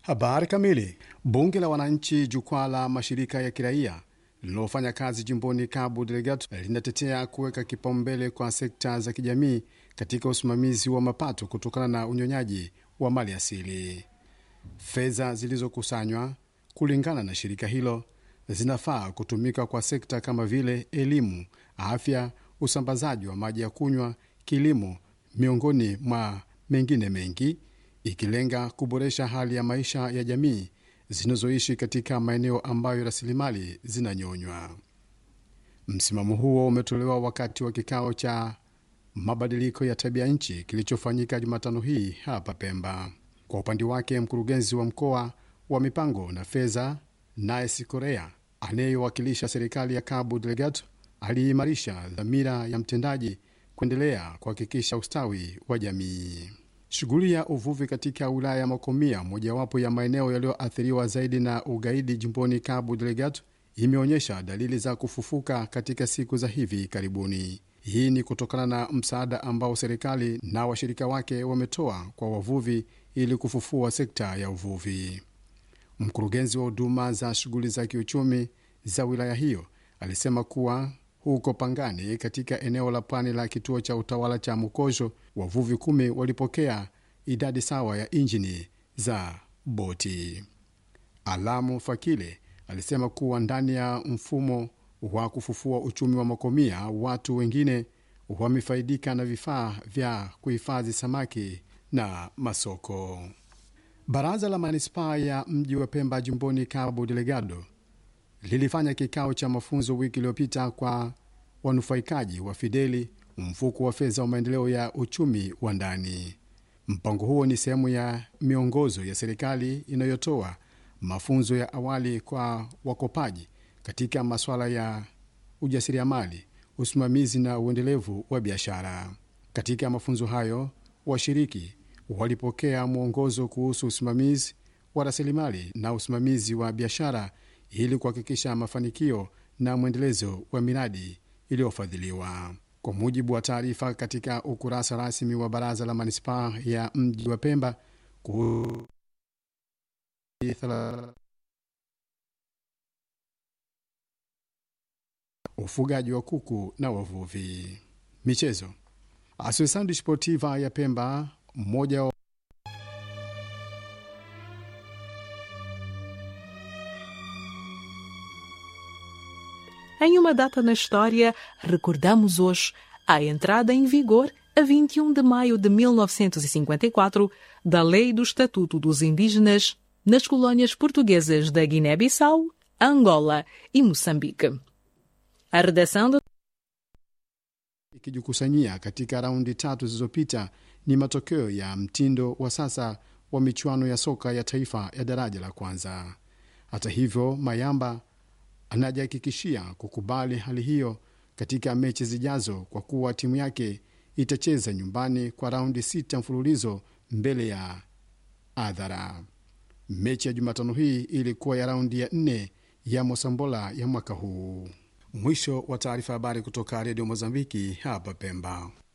Habari kamili. Bunge la Wananchi, jukwaa la mashirika ya kiraia linalofanya kazi jimboni Cabo Delgado linatetea kuweka kipaumbele kwa sekta za kijamii katika usimamizi wa mapato kutokana na unyonyaji wa mali asili. Fedha zilizokusanywa kulingana na shirika hilo zinafaa kutumika kwa sekta kama vile elimu, afya, usambazaji wa maji ya kunywa, kilimo, miongoni mwa mengine mengi, ikilenga kuboresha hali ya maisha ya jamii zinazoishi katika maeneo ambayo rasilimali zinanyonywa. Msimamo huo umetolewa wakati wa kikao cha mabadiliko ya tabia nchi kilichofanyika Jumatano hii hapa Pemba. Kwa upande wake, mkurugenzi wa mkoa wa mipango na fedha Nice Korea anayewakilisha serikali ya Cabo Delgado aliimarisha dhamira ya mtendaji kuendelea kuhakikisha ustawi wa jamii. Shughuli ya uvuvi katika wilaya ya Makomia, mojawapo ya maeneo yaliyoathiriwa zaidi na ugaidi jimboni Cabo Delgado, imeonyesha dalili za kufufuka katika siku za hivi karibuni. Hii ni kutokana na msaada ambao serikali na washirika wake wametoa kwa wavuvi ili kufufua sekta ya uvuvi. Mkurugenzi wa huduma za shughuli za kiuchumi za wilaya hiyo alisema kuwa huko Pangani, katika eneo la pwani la kituo cha utawala cha Mukojo, wavuvi kumi walipokea idadi sawa ya injini za boti. Alamu Fakile alisema kuwa ndani ya mfumo wa kufufua uchumi wa Makomia, watu wengine wamefaidika na vifaa vya kuhifadhi samaki na masoko. Baraza la manispaa ya mji wa Pemba jimboni Cabo Delgado lilifanya kikao cha mafunzo wiki iliyopita kwa wanufaikaji wa Fideli, mfuko wa fedha wa maendeleo ya uchumi wa ndani. Mpango huo ni sehemu ya miongozo ya serikali inayotoa mafunzo ya awali kwa wakopaji katika masuala ya ujasiriamali, usimamizi na uendelevu wa biashara. Katika mafunzo hayo, washiriki walipokea mwongozo kuhusu usimamizi wa rasilimali na usimamizi wa biashara ili kuhakikisha mafanikio na mwendelezo wa miradi iliyofadhiliwa. Kwa mujibu wa taarifa katika ukurasa rasmi wa baraza la manispaa ya mji wa Pemba kuhusu ufugaji wa kuku na wavuvi. Michezo. Associação Desportiva ya Pemba, mmoja wa Em uma data na história, recordamos hoje a entrada em vigor, a 21 de maio de 1954, da Lei do Estatuto dos Indígenas nas colônias portuguesas da Guiné-Bissau, Angola e Moçambique. A redação do ikijikusanyia katika raundi tatu zilizopita ni matokeo ya mtindo wa sasa wa michuano ya soka ya taifa ya daraja la kwanza. Hata hivyo, Mayamba anajihakikishia kukubali hali hiyo katika mechi zijazo kwa kuwa timu yake itacheza nyumbani kwa raundi sita mfululizo mbele ya adhara. Mechi ya Jumatano hii ilikuwa ya raundi ya nne ya Mosambola ya mwaka huu. Mwisho wa taarifa. Habari kutoka Redio Mozambiki hapa Pemba.